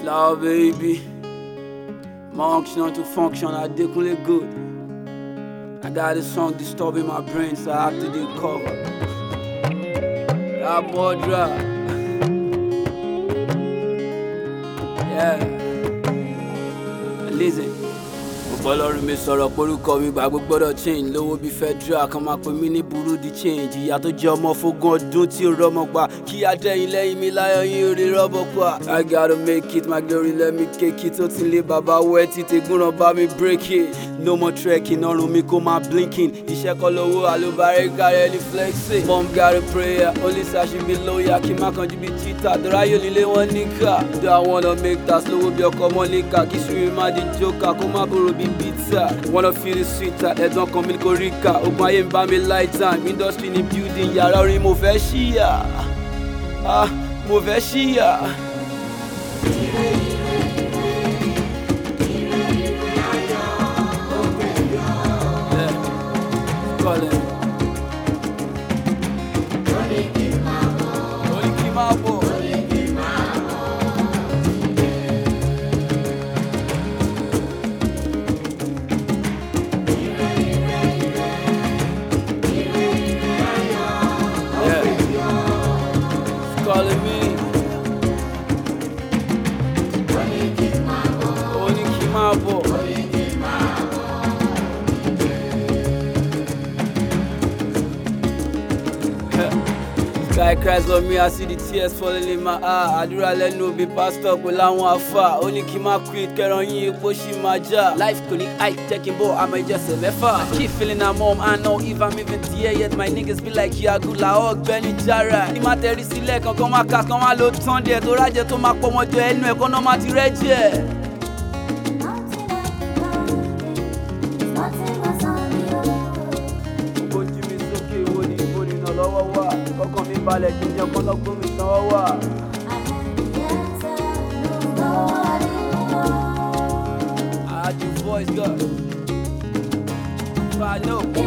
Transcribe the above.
Flower baby. Function to function, I definitely good. I got this song disturbing my brain, so I have to do cover. That boy drop. Yeah. Listen. Bọ́lọ́run mi sọ̀rọ̀ porúkọ mi gbàgbọ́ gbọ́dọ̀ change lówó bíi federal kan máa pè mí ní burú di change ìyá tó jẹ́ ọmọ fógún ọdún tí ó rọ́mọ pa kí adẹ́yìn lẹ́yìn mi láyọ̀ yín orí rọ́bọ pa. I gotta make it my glory let me cake it ó ti lé bàbá wẹ́ títí gúnran bá mi break it no more trekking ọrùn mi kó máa blinking iṣẹ́ kọ́ lówó àlùbárẹ́ kárẹ́ ní flexing. mom got a prayer only say she be lawyer kí má kanjú bí cheetah dọ́ráyò nílé wọn níkà. do I wanna make that lówó bí ọkọ̀ mọ́líkà kí sùúrù má di jókà kó má bòrò bí pizza wanna feel the sweeter ẹ̀dùn ọkàn mi kò rí ká ogun ayé ń bá mi light time industry ní building yàrá orin mo fẹ́ ṣíyà ah mo fẹ́ ṣíyà. Yeah, calling. Orí kí máa bọ̀. Yeah. Calling me. Orí kí máa bọ̀. Guy cries on me, I see the tears falling in my eye. Àdúrà lẹ́nu òbí pásítọ̀ pẹ̀lú àwọn àfà. Ó ní kí n má quit, kẹran yín epo ṣì máa já. Life kò ní hype, checking ball, àmọ́ ìjẹsẹ̀ mẹ́fà. I keep feeling I'm home, I know if I'm even there yet. My niggas be like Yagu, la ọ̀gbẹ́ni Jara. Ní má tẹ̀rí sílẹ̀ kankan má kà kan má lo tán díẹ̀. Tó rájẹ tó máa pọ̀ wọ́n jọ ẹnu ẹ̀kọ́ náà má ti rẹ́ jẹ́. Ojú mi sókè wo ni ibo nínú lọ́wọ́ wà. Kọ́kàn mi balẹ̀ kí n jẹ́ kọ́lọ́gbọ́n mi sanwó wà. I had your voice, girl. If I know.